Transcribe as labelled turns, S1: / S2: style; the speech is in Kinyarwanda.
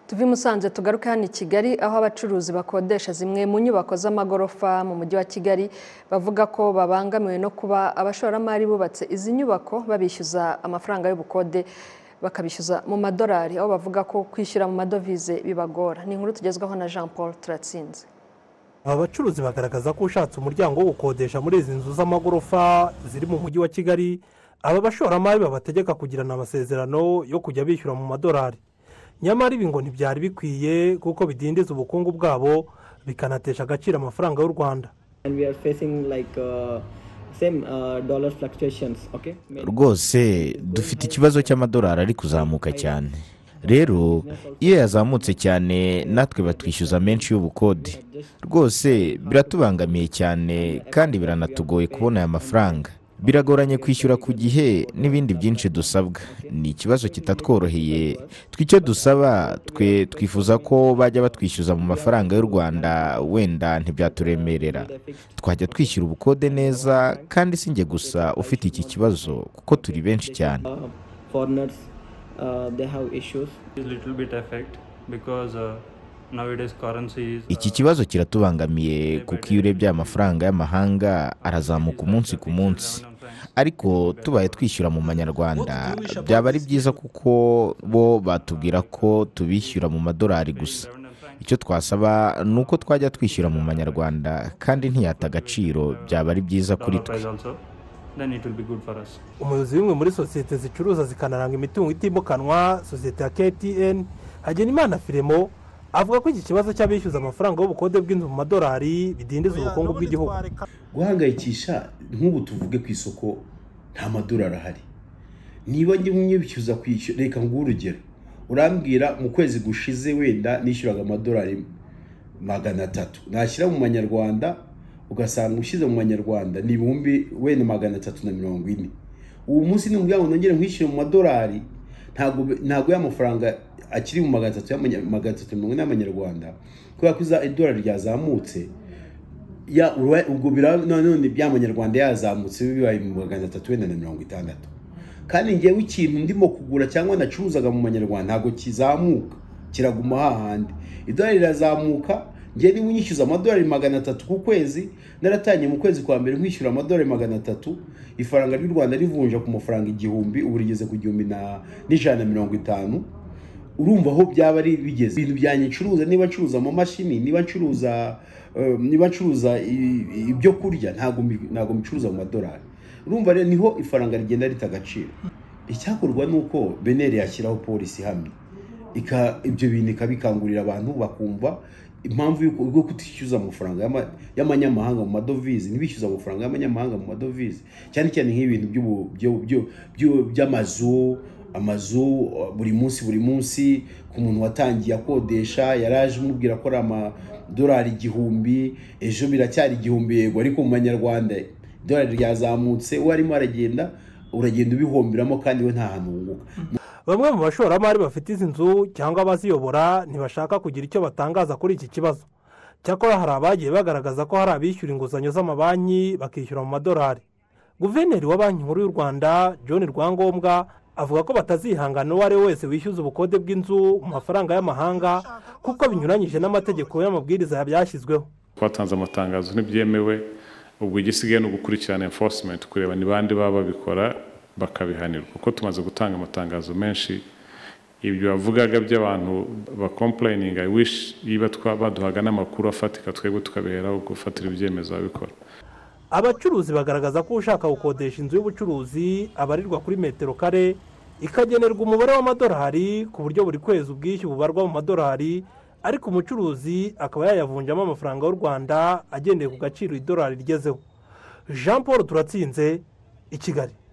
S1: tuve i musanze tugaruke hano i kigali aho abacuruzi bakodesha zimwe mu nyubako z'amagorofa mu mujyi wa kigali bavuga ko babangamiwe no kuba abashoramari bubatse izi nyubako babishyuza amafaranga y'ubukode bakabishyuza mu madolari aho bavuga ko kwishyura mu madovize bibagora ni inkuru tugezwaho na jean paul turatsinze
S2: aba bacuruzi bagaragaza ko ushatse umuryango wo gukodesha muri izi nzu z'amagorofa ziri mu mujyi wa kigali aba bashoramari babategeka kugirana amasezerano yo kujya bishyura mu madolari nyamara ibi ngo ntibyari bikwiye kuko bidindiza ubukungu bwabo bikanatesha agaciro amafaranga y'u rwanda
S3: rwose dufite ikibazo cy'amadolari ari kuzamuka cyane rero iyo yazamutse cyane natwe batwishyuza menshi y'ubukode rwose biratubangamiye cyane kandi biranatugoye kubona aya mafaranga biragoranye kwishyura ku gihe n'ibindi byinshi dusabwa ni ikibazo kitatworoheye twicyo dusaba twe twifuza ko bajya batwishyuza mu mafaranga y'u rwanda wenda ntibyaturemerera twajya twishyura ubukode neza kandi si njye gusa ufite iki kibazo kuko turi benshi cyane iki kibazo kiratubangamiye kuko iyo urebye aya mafaranga y'amahanga arazamuka umunsi ku munsi ariko tubaye twishyura mu manyarwanda byaba ari byiza kuko bo batubwira ko tubishyura mu madolari gusa icyo twasaba ni uko twajya twishyura mu manyarwanda kandi ntiyata agaciro byaba ari byiza kuri twe
S2: umuyobozi w'imwe muri sosiyete zicuruza zikanaranga imitungo itimukanwa sosiyete ya ktn hagenimana firemo avuga ko iki kibazo cy'abishyuza amafaranga y'ubukode bw'inzu mu madolari bidindiza ubukungu bw'igihugu
S4: guhangayikisha nk'ubu tuvuge ku isoko nta madolari ahari niba njye bishyuza kwishyura reka nguhe urugero urambwira mu kwezi gushize wenda nishyuraga amadolari magana atatu nashyira mu manyarwanda ugasanga ushyize mu manyarwanda ni ibihumbi wenda magana atatu na mirongo ine ubu munsi ni umuryango nongere nkwishyure mu madolari ntabwo y'amafaranga akiri mu magana atatu magana atatu mirongo ine y'amanyarwanda kubera ko idolari ryazamutse ubwo none by'amanyarwanda yazamutse bibaye mu magana atatu wenda na mirongo itandatu kandi ngewe ikintu ndimo kugura cyangwa nacuruzaga mu manyarwanda ntabwo kizamuka kiraguma hahandi idolari rirazamuka ngewe niba unyishyuza amadolari magana atatu ku kwezi naratangiye mu kwezi kwa mbere nkwishyura amadolari magana atatu ifaranga ry'u rwanda rivunja ku mafaranga igihumbi ubu rigeze ku gihumbi n'ijana na mirongo itanu urumva aho byaba ari bigeze ibintu byanjye ncuruza niba ncuruza amamashini niba ncuruza niba ncuruza ibyo kurya ntabwo mbicuruza mu madolari urumva rero niho ifaranga rigenda rita agaciro icyakorwa ni uko beneri yashyiraho polisi ihamye ibyo bintu ikabikangurira abantu bakumva impamvu y'uko kutishyuza amafaranga y'amanyamahanga mu madovize ntibishyuza amafaranga y'amanyamahanga mu madovize cyane cyane nk'ibintu by'amazu amazu buri munsi buri munsi ku muntu watangiye akodesha yari aje umubwira ko ari amadolari igihumbi ejo biracyari igihumbi yego ariko mu manyarwanda idolari ryazamutse uwo arimo aragenda uragenda ubihombiramo kandi we nta hantu wunguka
S2: bamwe mu bashoramari bafite izi nzu cyangwa abaziyobora ntibashaka kugira icyo batangaza kuri iki kibazo cyakora hari abagiye bagaragaza ko hari abishyura inguzanyo z'amabanki bakishyura mu madolari guverineri wa banki nkuru y'u rwanda john rwangombwa avuga ko batazihangana uwo ari we wese wishyuza ubukode bw'inzu mu mafaranga y'amahanga kuko binyuranyije n'amategeko y'amabwiriza byashyizweho
S5: twatanze amatangazo ntibyemewe ubwo igisigaye ni ugukurikirana enforcement kureba ni bandi baba babikora bakabihanirwa kuko tumaze gutanga amatangazo menshi ibyo wavugaga by'abantu bakomplayininga niba baduhaga n'amakuru afatika twebwe tukabiheraho gufatira ibyemezo babikora
S2: abacuruzi bagaragaza ko ushaka gukodesha inzu y'ubucuruzi abarirwa kuri metero kare ikagenerwa umubare w'amadolari ku buryo buri kwezi ubwishyu bubarwa mu madolari ariko umucuruzi akaba yayavunjamo amafaranga y'u rwanda agendeye ku gaciro idolari rigezeho jean paul turatsinze i kigali